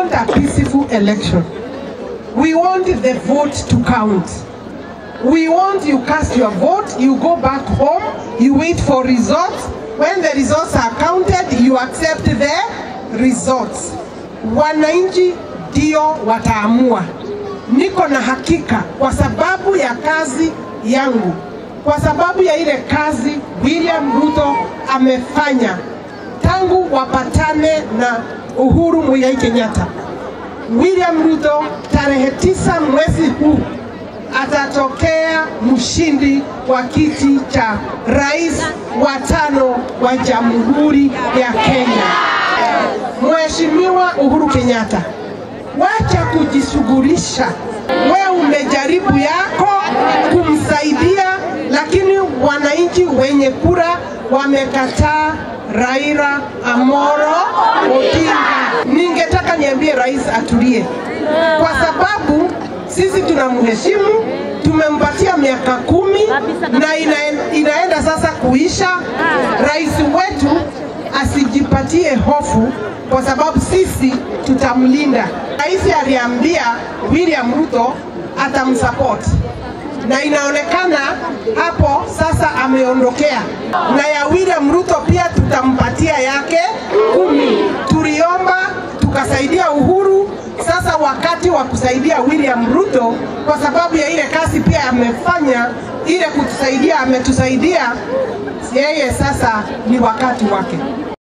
want a peaceful election. We want the vote to count. We want you cast your vote, you go back home, you wait for results. When the results are counted, you accept the results. Wananchi ndio wataamua. Niko na hakika kwa sababu ya kazi yangu, kwa sababu ya ile kazi William Ruto amefanya tangu wapatane na Uhuru Muigai Kenyatta. William Ruto tarehe tisa mwezi huu atatokea mshindi wa kiti cha rais wa tano wa Jamhuri ya Kenya. Mheshimiwa Uhuru Kenyatta, wacha kujishughulisha. We umejaribu yako kumsaidia, lakini wananchi wenye kura wamekataa Raila Amolo Odinga. Ningetaka niambie rais atulie, kwa sababu sisi tunamheshimu, tumempatia miaka kumi na ina, inaenda sasa kuisha. Rais wetu asijipatie hofu, kwa sababu sisi tutamlinda. Rais aliambia William Ruto atamsupport na inaonekana hapo sasa ameondokea, na ya William Ruto pia tutampatia yake kumi. Tuliomba tukasaidia Uhuru, sasa wakati wa kusaidia William Ruto, kwa sababu ya ile kazi pia amefanya ile kutusaidia, ametusaidia yeye, sasa ni wakati wake.